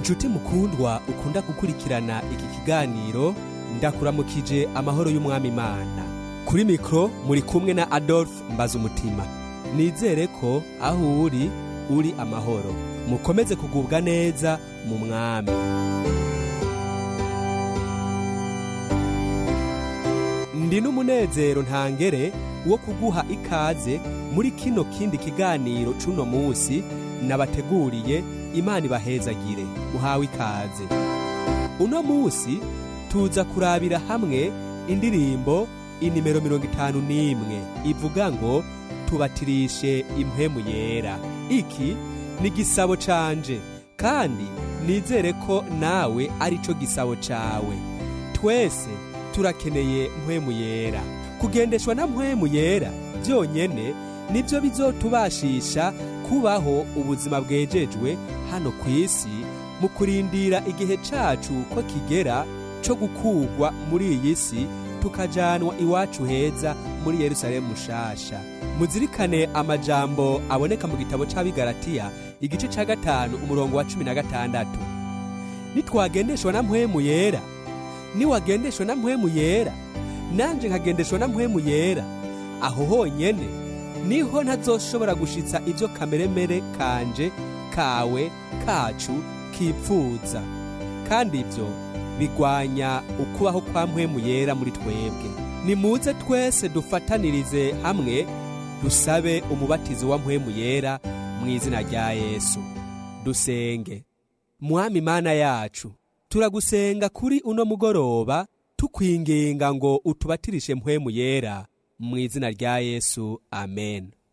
nshuti mukundwa ukunda gukurikirana iki kiganiro ndakuramukije amahoro y'umwami imana kuri mikoro muri kumwe na adolphe mbazumutima nizere ko aho uri uri amahoro mukomeze kugubwa neza mu mwami ndi n'umunezero ntangere wo kuguha ikaze muri kino kindi kiganiro c'uno munsi nabateguriye imana ibahezagire uhawe ikaze uno munsi tuza kurabira hamwe indirimbo inimero mirongo itanu n'imwe ivuga ngo tubatirishe impwemu yera iki ni igisabo canje kandi nizere ko nawe ari cyo gisabo cawe twese turakeneye mpwemu yera kugendeshwa na mpwemu yera byonyene nibyo bizotubashisha kubaho ubuzima bwejejwe hano ku isi mu kurindira igihe cacu ko kigera co gukugwa muri iyi si tukajanwa iwacu heza muri yerusalemu mushasha muzirikane amajambo aboneka mu gitabo c'abigaratiya igice ca gatanu umurongo wa cumi na gatandatu nitwagendeshwa na mpwemu yera niwagendeshwa na mpwemu yera nanje nkagendeshwa na mpwemu yera aho honyene niho ntazoshobora gushitsa ibyo kameremere kanje kawe kacu kipfuza kandi ibyo bigwanya ukubaho kwa mpwemu yera muri twebwe nimuze twese dufatanirize hamwe dusabe umubatizo wa mpwemu yera mu izina rya yesu dusenge mwami mana yacu turagusenga kuri uno mugoroba tukwinginga ngo utubatirishe mpwemu yera mu izina rya yesu amen